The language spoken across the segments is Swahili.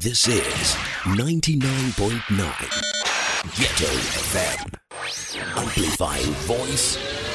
This is 99.9 Ghetto FM. Amplifying voice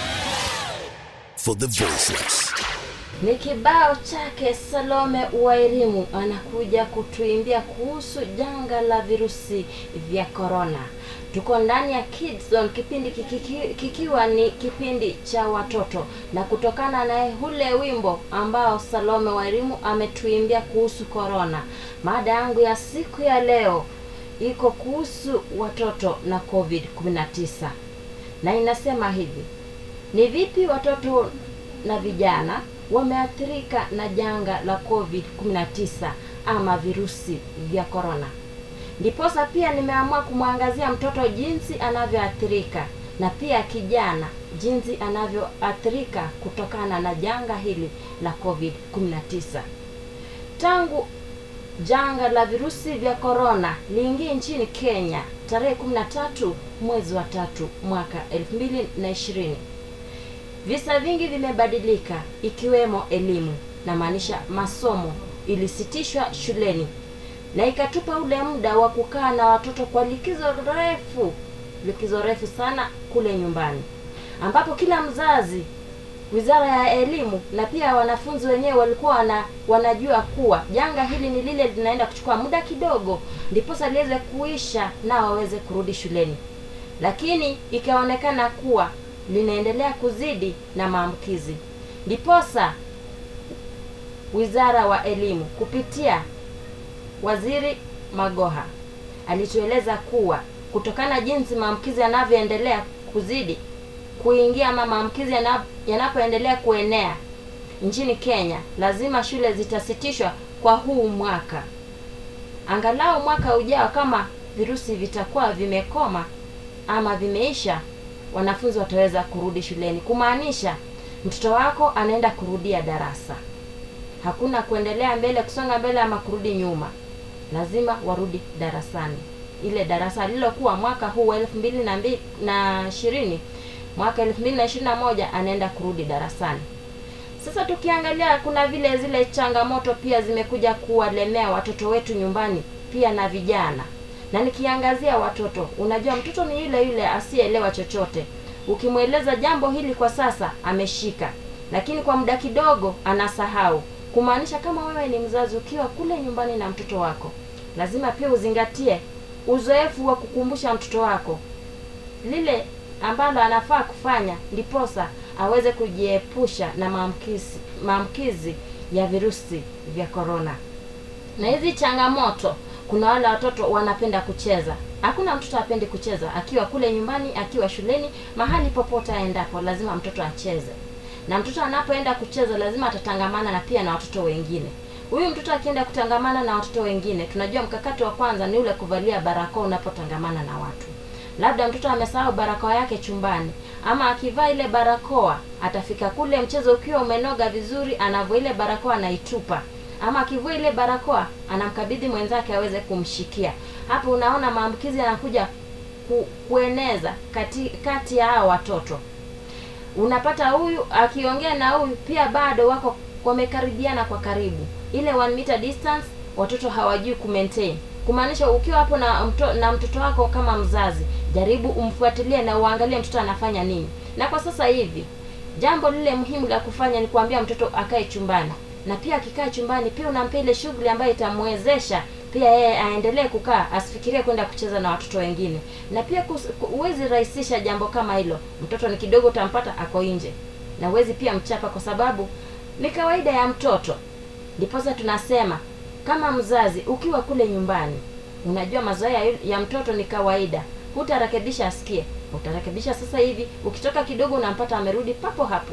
for the voiceless. Ni kibao chake Salome Wairimu anakuja kutuimbia kuhusu janga la virusi vya korona. Tuko ndani ya Kids Zone, kipindi kiki, kikiwa ni kipindi cha watoto, na kutokana na ule wimbo ambao Salome Wairimu ametuimbia kuhusu korona, mada yangu ya siku ya leo iko kuhusu watoto na COVID 19 na inasema hivi: ni vipi watoto na vijana wameathirika na janga la COVID 19 ama virusi vya korona. Ndiposa pia nimeamua kumwangazia mtoto jinsi anavyoathirika na pia kijana jinsi anavyoathirika kutokana na janga hili la COVID 19. Tangu janga la virusi vya korona liingie nchini Kenya tarehe 13 mwezi wa tatu mwaka 2020 visa vingi vimebadilika ikiwemo elimu na maanisha masomo ilisitishwa shuleni na ikatupa ule muda wa kukaa na watoto kwa likizo refu likizo refu sana kule nyumbani ambapo kila mzazi wizara ya elimu na pia wanafunzi wenyewe walikuwa wana, wanajua kuwa janga hili ni lile linaenda kuchukua muda kidogo ndiposa liweze kuisha na waweze kurudi shuleni lakini ikaonekana kuwa linaendelea kuzidi na maambukizi ndiposa wizara wa elimu kupitia waziri magoha alitueleza kuwa kutokana jinsi maambukizi yanavyoendelea kuzidi kuingia ama maambukizi yana- yanapoendelea kuenea nchini kenya lazima shule zitasitishwa kwa huu mwaka angalau mwaka ujao kama virusi vitakuwa vimekoma ama vimeisha wanafunzi wataweza kurudi shuleni kumaanisha mtoto wako anaenda kurudia darasa hakuna kuendelea mbele kusonga mbele ama kurudi nyuma lazima warudi darasani ile darasa lililokuwa mwaka huu wa elfu mbili na mbi- na ishirini mwaka elfu mbili na ishirini na moja anaenda kurudi darasani sasa tukiangalia kuna vile zile changamoto pia zimekuja kuwalemea watoto wetu nyumbani pia na vijana na nikiangazia watoto unajua mtoto ni yule yule asiyeelewa chochote ukimweleza jambo hili kwa sasa ameshika lakini kwa muda kidogo anasahau kumaanisha kama wewe ni mzazi ukiwa kule nyumbani na mtoto wako lazima pia uzingatie uzoefu wa kukumbusha mtoto wako lile ambalo anafaa kufanya ndiposa aweze kujiepusha na maamkizi maamkizi ya virusi vya korona na hizi changamoto kuna wale watoto wanapenda kucheza hakuna mtoto apendi kucheza akiwa kule nyumbani akiwa shuleni mahali popote aendapo lazima mtoto acheze na mtoto anapoenda kucheza lazima atatangamana na pia na watoto wengine huyu mtoto akienda kutangamana na watoto wengine tunajua mkakati wa kwanza ni ule kuvalia barakoa unapotangamana na watu labda mtoto amesahau barakoa yake chumbani ama akivaa ile barakoa atafika kule mchezo ukiwa umenoga vizuri anavua ile barakoa anaitupa ama akivua ile barakoa anamkabidhi mwenzake aweze kumshikia hapo unaona maambukizi yanakuja ku, kueneza kati, kati ya hao watoto unapata huyu akiongea na huyu pia bado wako wamekaribiana kwa karibu ile one meter distance watoto hawajui kumaintain kumaanisha ukiwa hapo na, mto, na mtoto wako kama mzazi jaribu umfuatilie na uangalie mtoto anafanya nini na kwa sasa hivi jambo lile muhimu la kufanya ni kuambia mtoto akae chumbani na pia akikaa chumbani pia unampea ile shughuli ambayo itamwezesha pia yeye aendelee kukaa asifikirie kwenda kucheza na watoto wengine na pia kus- ku- huwezi rahisisha jambo kama hilo mtoto ni kidogo utampata ako nje na huwezi pia mchapa kwa sababu ni kawaida ya mtoto ndiposa tunasema kama mzazi ukiwa kule nyumbani unajua mazoea ya- ya mtoto ni kawaida hutarekebisha asikie utarekebisha sasa hivi ukitoka kidogo unampata amerudi papo hapo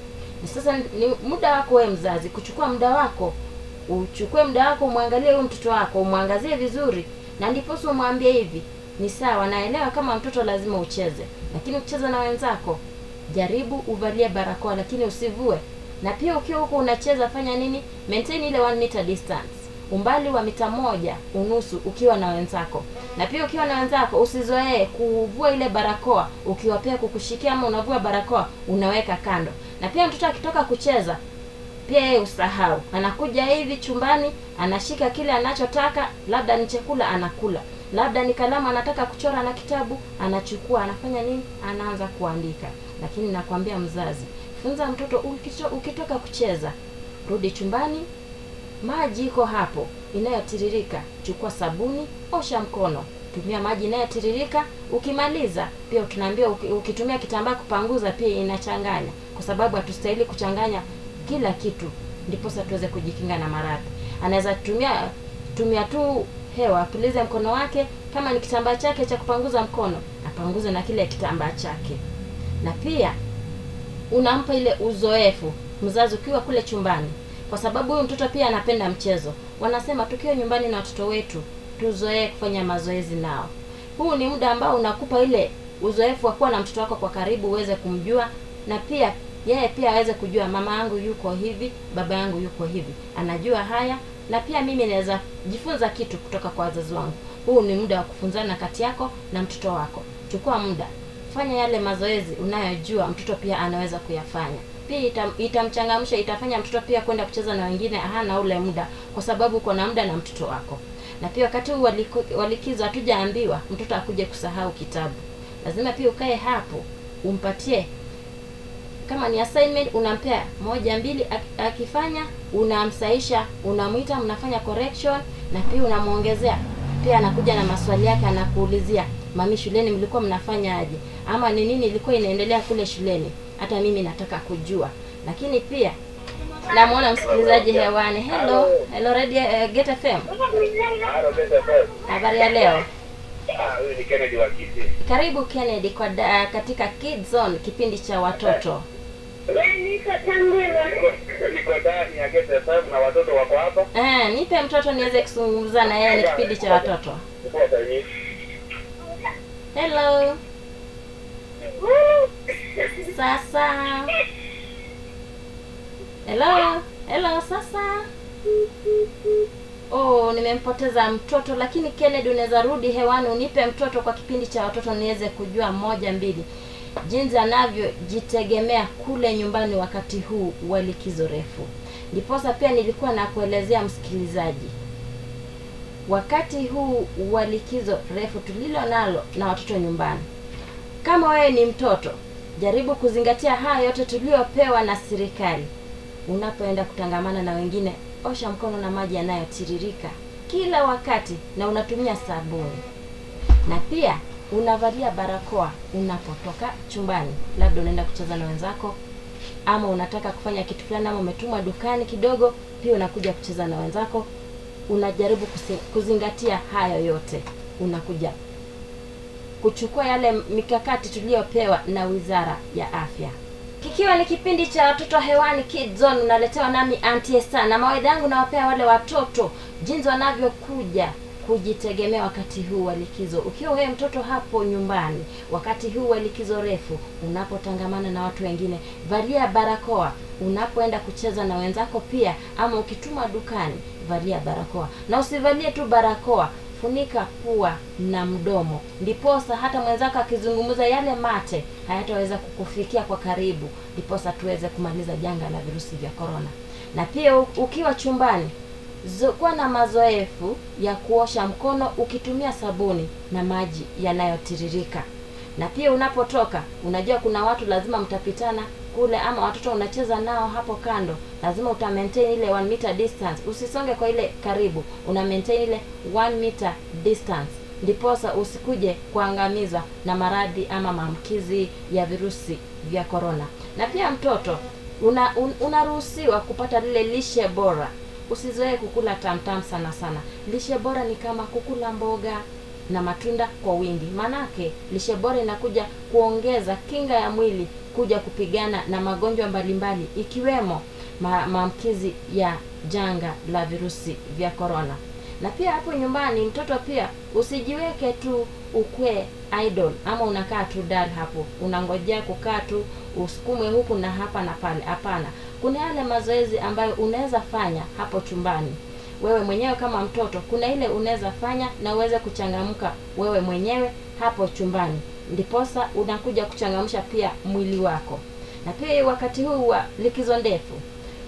ni sasa ni muda wako wewe mzazi kuchukua muda wako uchukue muda wako umwangalie huyu mtoto wako umwangazie vizuri na ndiposa umwambie hivi ni sawa naelewa kama mtoto lazima ucheze lakini ukicheza na wenzako jaribu uvalie barakoa lakini usivue na pia ukiwa huko unacheza fanya nini maintain ile one meter distance umbali wa mita moja unusu ukiwa na wenzako na pia ukiwa na wenzako usizoee kuvua ile barakoa ukiwa pia kukushikia ama unavua barakoa unaweka kando na pia mtoto akitoka kucheza pia yeye usahau anakuja hivi chumbani anashika kile anachotaka labda ni chakula anakula labda ni kalamu anataka kuchora na kitabu anachukua anafanya nini anaanza kuandika lakini nakwambia mzazi funza mtoto ukito, ukitoka kucheza rudi chumbani maji iko hapo inayotiririka chukua sabuni osha mkono tumia maji inayotiririka ukimaliza pia tunaambia uki- ukitumia kitambaa kupanguza pia inachanganya kwa sababu hatustahili kuchanganya kila kitu ndiposa tuweze kujikinga na maradhi anaweza tumia tumia tu hewa apulize mkono wake kama ni kitambaa chake cha kupanguza mkono apanguze na kile kitambaa chake na pia unampa ile uzoefu mzazi ukiwa kule chumbani kwa sababu huyu mtoto pia anapenda mchezo wanasema tukiwa nyumbani na watoto wetu tuzoee kufanya mazoezi nao huu ni muda ambao unakupa ile uzoefu wa kuwa na mtoto wako kwa karibu uweze kumjua na pia yeye pia aweze kujua mama yangu yuko hivi baba yangu yuko hivi anajua haya na pia mimi naweza jifunza kitu kutoka kwa wazazi wangu huu ni muda wa kufunzana kati yako na mtoto wako chukua muda fanya yale mazoezi unayojua mtoto pia anaweza kuyafanya pia itam, itamchangamsha itafanya mtoto pia kwenda kucheza na wengine hana ule muda kwa sababu uko na muda na mtoto wako na pia wakati huu waliko- wa likizo hatujaambiwa mtoto akuje kusahau kitabu lazima pia ukae hapo umpatie kama ni assignment unampea moja mbili ak- akifanya unamsaisha unamwita mnafanya correction na pia unamwongezea pia anakuja na maswali yake anakuulizia mami shuleni mlikuwa mnafanya aje ama ni nini ilikuwa inaendelea kule shuleni hata mimi nataka kujua lakini pia namwona msikilizaji hewani hello hello radio uh, get fm Halo, Beta Fred. habari ya leo Ah, huyu ni Kennedy wa Kisii. karibu kennedy kwa da, katika Kids Zone kipindi cha watoto Niko- Niko ndani ya Get FM na watoto wako hapa. eh, nipe mtoto niweze kuzungumza na yeye ni kipindi cha watoto Chukua saini. hello sasa hello hello sasa oh nimempoteza mtoto lakini kennedy unaweza rudi hewani unipe mtoto kwa kipindi cha watoto niweze kujua moja mbili jinsi anavyojitegemea kule nyumbani wakati huu wa likizo refu ndiposa pia nilikuwa nakuelezea msikilizaji wakati huu wa likizo refu tulilo nalo na watoto nyumbani kama wewe ni mtoto jaribu kuzingatia haya yote tuliyopewa na serikali unapoenda kutangamana na wengine osha mkono na maji yanayotiririka kila wakati na unatumia sabuni na pia unavalia barakoa unapotoka chumbani labda unaenda kucheza na wenzako ama unataka kufanya kitu fulani ama umetumwa dukani kidogo pia unakuja kucheza na wenzako unajaribu kusi- kuzingatia hayo yote unakuja kuchukua yale mikakati tuliyopewa na wizara ya afya kikiwa ni kipindi cha watoto hewani Kids Zone unaletewa nami Auntie Esther na mawaidha yangu nawapea wale watoto jinsi wanavyokuja kujitegemea wakati huu wa likizo ukiwa wewe mtoto hapo nyumbani wakati huu wa likizo refu unapotangamana na watu wengine valia barakoa unapoenda kucheza na wenzako pia ama ukituma dukani valia barakoa na usivalie tu barakoa funika pua na mdomo ndiposa hata mwenzako akizungumza yale mate hayataweza kukufikia kwa karibu ndiposa tuweze kumaliza janga la virusi vya korona na pia u- ukiwa chumbani zo- kuwa na mazoefu ya kuosha mkono ukitumia sabuni na maji yanayotiririka na pia unapotoka unajua kuna watu lazima mtapitana kule ama watoto unacheza nao hapo kando lazima uta maintain ile one meter distance usisonge kwa ile karibu una maintain ile one meter distance ndiposa usikuje kuangamizwa na maradhi ama maambukizi ya virusi vya korona na pia mtoto una, un, unaruhusiwa kupata lile lishe bora usizoee kukula tamtam sana sana lishe bora ni kama kukula mboga na matunda kwa wingi maanake lishe bora inakuja kuongeza kinga ya mwili kuja kupigana na magonjwa mbalimbali ikiwemo ma- maambukizi ya janga la virusi vya korona na pia hapo nyumbani mtoto pia usijiweke tu ukwe idol ama unakaa tu dal hapo unangojea kukaa tu usukumwe huku na hapa na pale hapana kuna yale mazoezi ambayo unaweza fanya hapo chumbani wewe mwenyewe kama mtoto kuna ile unaweza fanya na uweze kuchangamka wewe mwenyewe hapo chumbani ndiposa unakuja kuchangamsha pia mwili wako na pia wakati huu wa likizo ndefu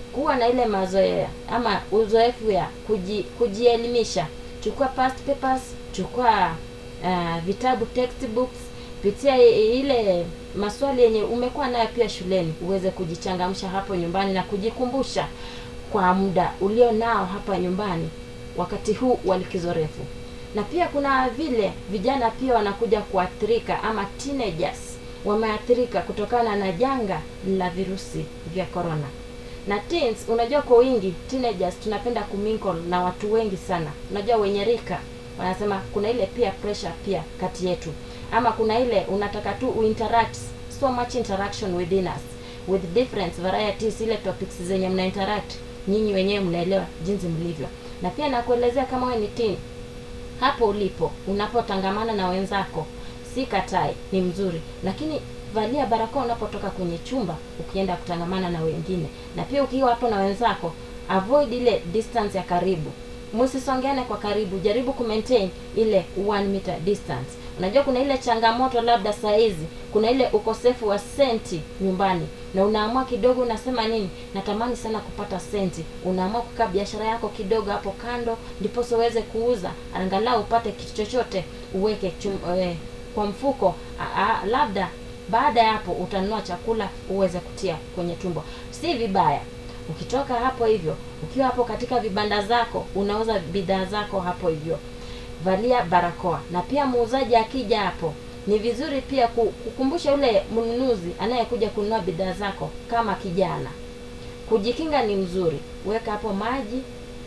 kuwa na ile mazoea ama uzoefu ya kuji, kujielimisha chukua past papers chukua uh, vitabu textbooks pitia i- ile maswali yenye umekuwa nayo pia shuleni uweze kujichangamsha hapo nyumbani na kujikumbusha kwa muda ulio nao hapa nyumbani wakati huu wa likizo refu na pia kuna vile vijana pia wanakuja kuathirika ama teenagers wameathirika kutokana na janga la virusi vya corona na teens unajua kwa wingi teenagers tunapenda kumingle na watu wengi sana unajua wenye rika wanasema kuna ile pia pressure pia kati yetu ama kuna ile unataka tu uinteract so much interaction within us with different varieties ile topics zenye mna interact nyinyi wenyewe mnaelewa jinsi mlivyo na pia nakuelezea kama wewe ni teen hapo ulipo unapotangamana na wenzako si katai ni mzuri lakini valia barakoa unapotoka kwenye chumba ukienda kutangamana na wengine na pia ukiwa hapo na wenzako avoid ile distance ya karibu msisongeane kwa karibu jaribu kumaintain ile one meter distance unajua kuna ile changamoto labda saa hizi kuna ile ukosefu wa senti nyumbani na unaamua kidogo unasema nini natamani sana kupata senti unaamua kukaa biashara yako kidogo hapo kando ndiposa uweze kuuza angalau upate kitu chochote uweke chum, eh, kwa mfuko a, a, labda baada ya hapo utanunua chakula uweze kutia kwenye tumbo si vibaya ukitoka hapo hivyo ukiwa hapo katika vibanda zako unauza bidhaa zako hapo hivyo valia barakoa na pia muuzaji akija hapo ni vizuri pia ku- kukumbusha yule mnunuzi anayekuja kununua bidhaa zako kama kijana kujikinga ni mzuri weka hapo maji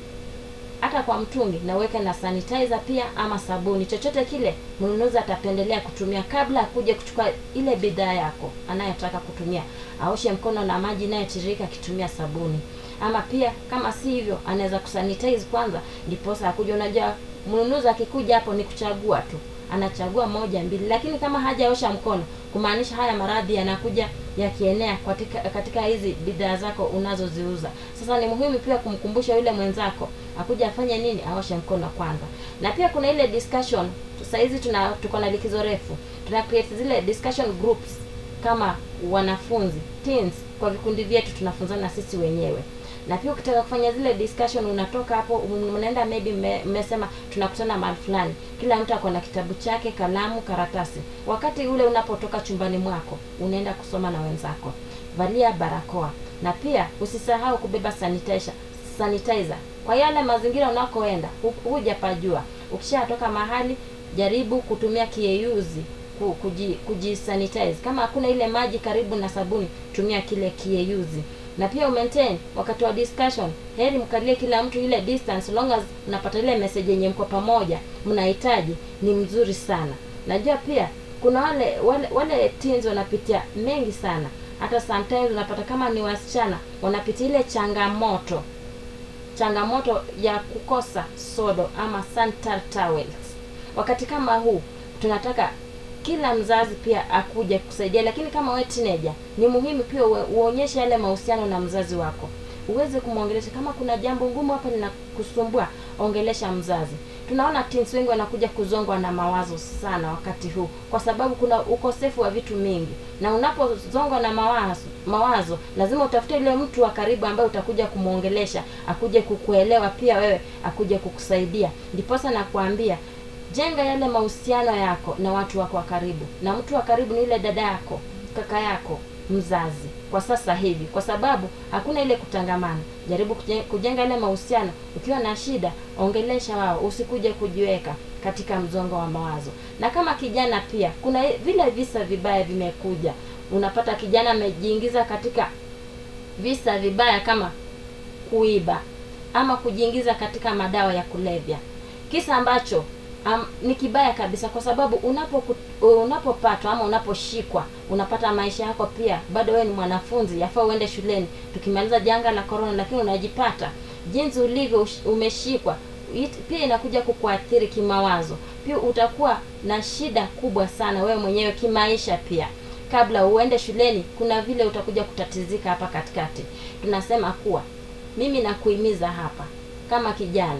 hata kwa mtungi na uweke na sanitizer pia ama sabuni chochote kile mnunuzi atapendelea kutumia kabla ya kuja kuchukua ile bidhaa yako anayotaka kutumia aoshe mkono na maji inayotiririka akitumia sabuni ama pia kama si hivyo anaweza kusanitize kwanza ndiposa akuja unajua mnunuzi akikuja hapo ni kuchagua tu anachagua moja mbili lakini kama hajaosha mkono kumaanisha haya maradhi yanakuja yakienea katika katika hizi bidhaa zako unazoziuza sasa ni muhimu pia kumkumbusha yule mwenzako akuja afanye nini aoshe mkono kwanza na pia kuna ile discussion sahizi tuna tuko na likizo refu tuna create zile discussion groups kama wanafunzi teens kwa vikundi vyetu tunafunzana sisi wenyewe na pia ukitaka kufanya zile discussion unatoka hapo mnaenda maybe mme- mmesema tunakutana mahali fulani kila mtu ako na kitabu chake kalamu karatasi wakati ule unapotoka chumbani mwako unaenda kusoma na wenzako valia barakoa na pia usisahau kubeba sanitizer sanitizer kwa yale mazingira unakoenda hu- hujapajua ukishatoka mahali jaribu kutumia kieyuzi ku- kuji, kujisanitize kama hakuna ile maji karibu na sabuni tumia kile kieyuzi na pia umaintain wakati wa discussion heri mkalie kila mtu ile distance long as mnapata ile message yenye mko pamoja mnahitaji ni mzuri sana najua pia kuna wale wale wale teens wanapitia mengi sana hata sometimes unapata kama ni wasichana wanapitia ile changamoto changamoto ya kukosa sodo ama sanitary towels wakati kama huu tunataka kila mzazi pia akuje kusaidia lakini kama we teenager ni muhimu pia uwe- uonyeshe yale mahusiano na mzazi wako uweze kumwongelesha kama kuna jambo ngumu hapa linakusumbua ongelesha mzazi tunaona teens wengi wanakuja kuzongwa na mawazo sana wakati huu kwa sababu kuna ukosefu wa vitu mingi na unapozongwa na mawazo mawazo lazima utafute yule mtu wa karibu ambaye utakuja kumwongelesha akuje kukuelewa pia wewe akuje kukusaidia ndiposa nakuambia jenga yale mahusiano yako na watu wako wa karibu na mtu wa karibu ni yule dada yako kaka yako mzazi kwa sasa hivi kwa sababu hakuna ile kutangamana jaribu kuje- kujenga ile mahusiano ukiwa na shida ongelesha wao usikuje kujiweka katika mzongo wa mawazo na kama kijana pia kuna vile visa vibaya vimekuja unapata kijana amejiingiza katika visa vibaya kama kuiba ama kujiingiza katika madawa ya kulevya kisa ambacho um, ni kibaya kabisa kwa sababu unapo unapopatwa ama unaposhikwa unapata maisha yako pia bado wewe ni mwanafunzi yafaa uende shuleni tukimaliza janga la corona lakini unajipata jinsi ulivyo ush- umeshikwa it- pia inakuja kukuathiri kimawazo pia utakuwa na shida kubwa sana wewe mwenyewe kimaisha pia kabla uende shuleni kuna vile utakuja kutatizika hapa katikati tunasema kuwa mimi nakuhimiza hapa kama kijana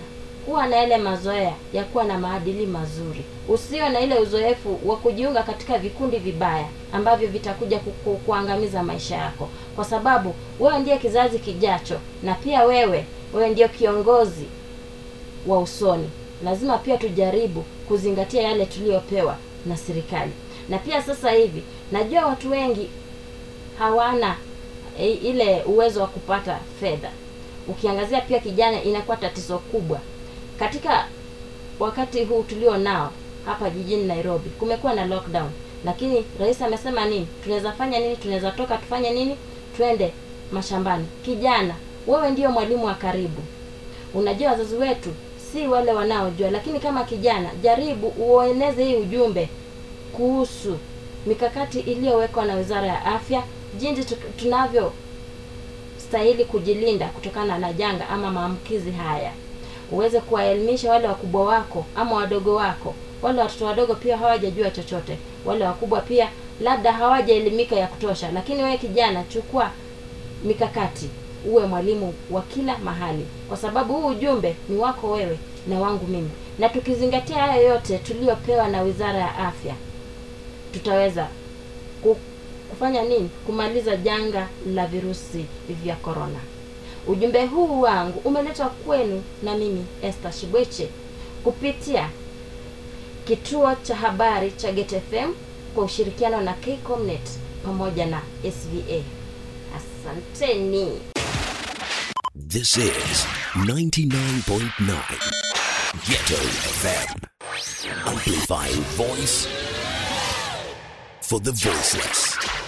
kuwa na yale mazoea ya kuwa na maadili mazuri usio na ile uzoefu wa kujiunga katika vikundi vibaya ambavyo vitakuja kuku, kuangamiza maisha yako kwa sababu wewe ndiye kizazi kijacho na pia wewe wewe ndio kiongozi wa usoni lazima pia tujaribu kuzingatia yale tuliyopewa na serikali na pia sasa hivi najua watu wengi hawana e, ile uwezo wa kupata fedha ukiangazia pia kijana inakuwa tatizo kubwa katika wakati huu tulio nao hapa jijini nairobi kumekuwa na lockdown lakini rais amesema nini tunaweza fanya nini tunaweza toka tufanye nini twende mashambani kijana wewe ndio mwalimu wa karibu unajua wazazi wetu si wale wanaojua lakini kama kijana jaribu ueneze hii ujumbe kuhusu mikakati iliyowekwa na wizara ya afya jinsi tu- tunavyo stahili kujilinda kutokana na janga ama maambukizi haya uweze kuwaelimisha wale wakubwa wako ama wadogo wako wale watoto wadogo pia hawajajua chochote wale wakubwa pia labda hawajaelimika ya kutosha lakini wewe kijana chukua mikakati uwe mwalimu wa kila mahali kwa sababu huu ujumbe ni wako wewe na wangu mimi na tukizingatia haya yote tuliyopewa na wizara ya afya tutaweza ku- kufanya nini kumaliza janga la virusi vya korona ujumbe huu wangu umeletwa kwenu na mimi Esther Shibweche kupitia kituo cha habari cha Get FM kwa ushirikiano na Kcomnet pamoja na SVA. Asanteni. This is 99.9 Ghetto FM. Amplifying voice for the voiceless.